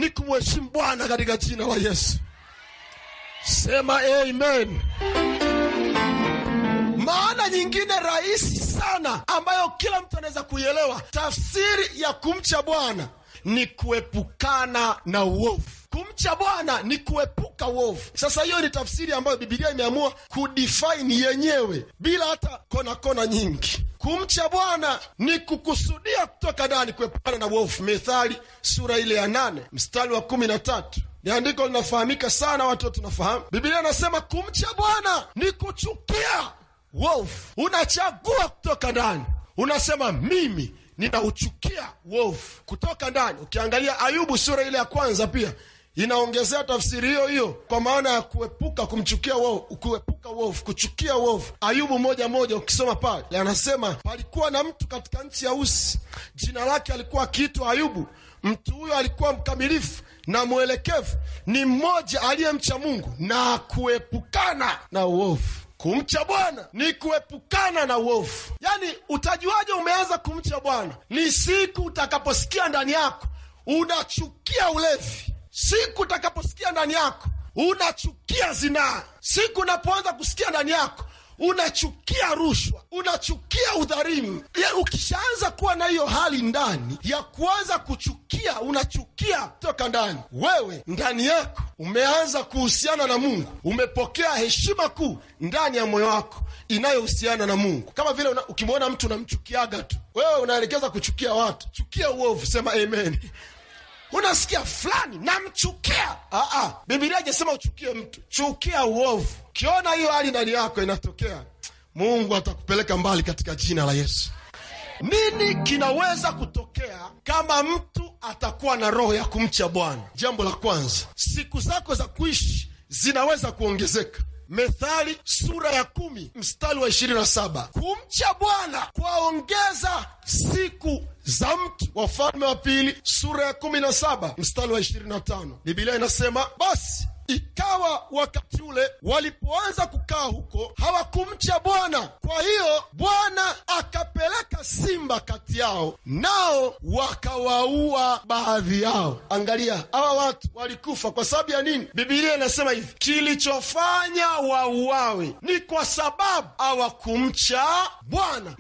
ni kumheshimu Bwana katika jina la Yesu. Sema amen. Maana nyingine rahisi sana ambayo kila mtu anaweza kuielewa, tafsiri ya kumcha Bwana ni kuepukana na uovu. Kumcha Bwana ni kuepuka uovu. Sasa hiyo ni tafsiri ambayo Bibilia imeamua kudefine yenyewe bila hata kona kona nyingi. Kumcha Bwana ni kukusudia kutoka ndani kuepukana na uovu. Methali sura ile ya nane mstari wa kumi na tatu ni andiko linafahamika sana, watu wote tunafahamu. Bibilia inasema kumcha Bwana ni kuchukia uovu. Unachagua kutoka ndani, unasema mimi ninauchukia uovu kutoka ndani. Ukiangalia Ayubu sura ile ya kwanza pia inaongezea tafsiri hiyo hiyo kwa maana ya kuepuka kumchukia uovu, kuepuka uovu, kuchukia uovu. Ayubu moja moja, ukisoma pale anasema palikuwa na mtu katika nchi ya Usi, jina lake alikuwa akiitwa Ayubu. Mtu huyo alikuwa mkamilifu na mwelekevu, ni mmoja aliyemcha Mungu na kuepukana na uovu. Kumcha Bwana ni kuepukana na uovu. Yaani, utajuaje umeanza kumcha Bwana? Ni siku utakaposikia ndani yako unachukia ulevi, siku utakaposikia ndani yako unachukia zinaa, siku unapoanza kusikia ndani yako unachukia rushwa, unachukia udhalimu. Ukishaanza kuwa na hiyo hali ndani ya kuanza kuchukia, unachukia toka ndani, wewe ndani yako umeanza kuhusiana na Mungu, umepokea heshima kuu ndani ya moyo wako inayohusiana na Mungu. Kama vile ukimwona mtu unamchukiaga tu, wewe unaelekeza kuchukia watu. Chukia uovu, sema amen. Unasikia fulani namchukia. Aa, Bibilia haijasema uchukie mtu, chukia uovu. Ukiona hiyo hali ndani yako inatokea, Mungu atakupeleka mbali katika jina la Yesu. Nini kinaweza kutokea kama mtu atakuwa na roho ya kumcha Bwana? Jambo la kwanza, siku zako za kuishi zinaweza kuongezeka. Methali sura ya kumi mstari wa ishirini na saba kumcha Bwana kwaongeza siku za mtu. Wafalme wa Pili sura ya kumi na saba mstari wa ishirini na tano Bibilia inasema basi ikawa wakati ule walipoanza kukaa huko hawakumcha Bwana. Kwa hiyo Bwana akapeleka simba kati yao, nao wakawaua baadhi yao. Angalia, hawa watu walikufa kwa sababu ya nini? Bibilia inasema hivi, kilichofanya wauawe ni kwa sababu hawakumcha Bwana.